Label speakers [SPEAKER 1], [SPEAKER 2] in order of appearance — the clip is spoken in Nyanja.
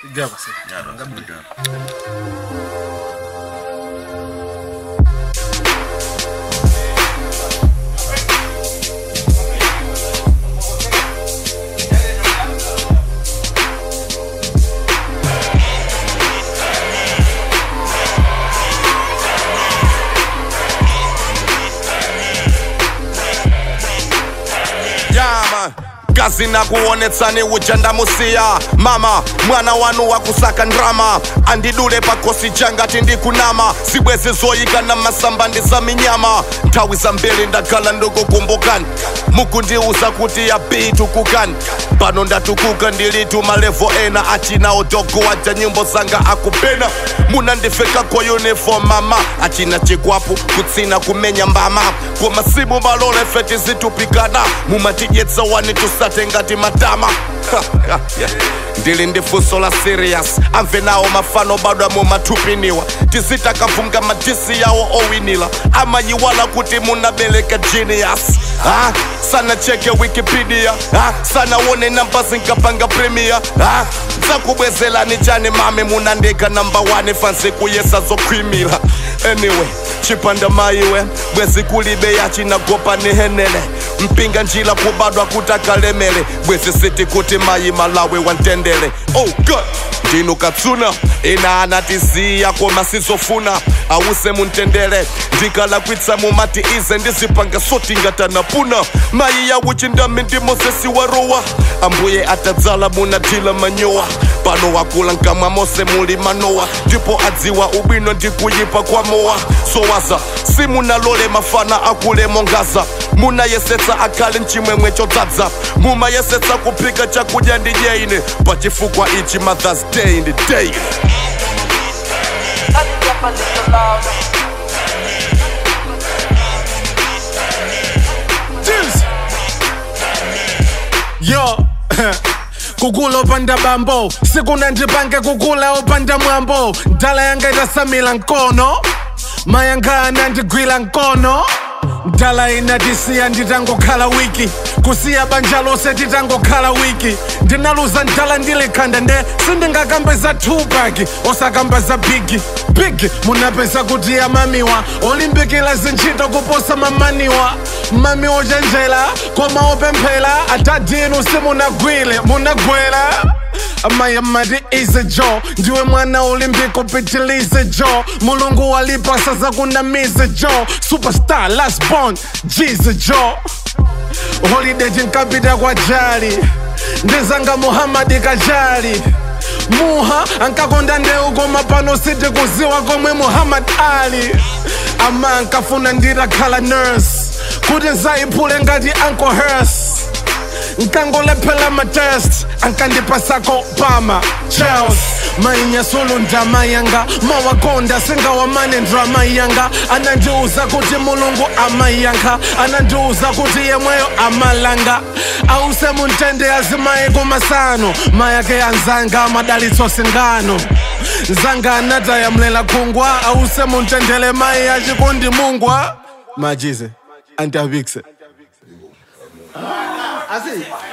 [SPEAKER 1] Gaba sai.
[SPEAKER 2] Yara,
[SPEAKER 1] Gaba.
[SPEAKER 2] da.
[SPEAKER 3] yama kazi na kuonetsani ujandamusiya mama mwana wanu wakusaka ndrama andidule pakosi jangati ndikunama zibwezi zoyika na masamba ndi za minyama nthawi zambiri ndakhala ndikukumbukani mukundiuza kuti ya bitu kukani pano ndatukuka ndilitu malevo ena achina odogo aja nyimbo zanga akupena munandifeka kwa uniform mama achina chikwapu kutsina kumenya mbama kwa masimu malole feti zitupikana mumatidyetsa wani tusate ngati matama Yeah. ndili ndi funso la serious amve nawo mafano bado mumathupiniwa tizitakafunga madisi yawo owinila amayiwala kuti munabereka genius ah, sana cheke wikipedia ah, sana wone namba zinkapanga premier ah, zakubwezelani chani mame munandika namba 1 fansi kuyesa zokhwimila anyway chipanda maiwe bwezi kulibe yachinagopa nihenele mpinga njila kubadwa kutakalemele bwezi siti kuti mayi malawi wantendele oh god ndinu katsuna ina anatiziya koma sizofuna awuse muntendele ndikalakwitsa mumati ize ndizipanga soti ngatanapuna mayi yawuchindami ndi mosesi warowa ambuye atadzala munadila manyowa pano wakula nkamwa mose muli manowa ndipo adziwa ubwino ndikuyipa kwa mowa sowaza simunalole mafana akule mongaza munayesetsa akhale mchimwemwe chodzadza mumayesetsa kuphika chakudya ndi dyeine pachifukwa ichi mothers day ndi day
[SPEAKER 4] Turn it up a little louder.
[SPEAKER 1] Juice. Yo. kukula opanda bambo sikuna ndipange kukula opanda mwambo ndala yanga itasamila nkono mayanga anandigwira nkono ndala inatisiya nditangokhala wiki kusiya banja lose titangokhala wiki ndinaluza ndala ndilikhanda nde sindingakambe za tupac osakamba za bigi big munapeza kuti amamiwa olimbikila zintchito kuposa mamaniwa mami ochenjera koma opemphera atadinu simunagwile munagwera amayi amati ize jo ndiwe mwana ulimbika upitilize jo mulungu walipasa zakunamize jo superstar last born jize jo holiday tinkapita kwa jali ndizanga muhamadi kajali muha ankakonda ndeu koma pano siti kuziwa komwe muhammad ali ama ankafuna nditakhala nurse kuti nzayiphule ngati uncle hers nkangolephela matest ankandipasako pama chels mainyasulu ndama yanga mawakonda singawamane ndrama yanga anandiuza kuti mulungu amayankha anandiuza kuti yemweyo amalanga ause muntende azimaye kumasano mayake anzanga madalitso singano nzanga anatayamlela khungwa ause muntendele mayi achikundi mungwa majize antiavikse
[SPEAKER 5] Asi,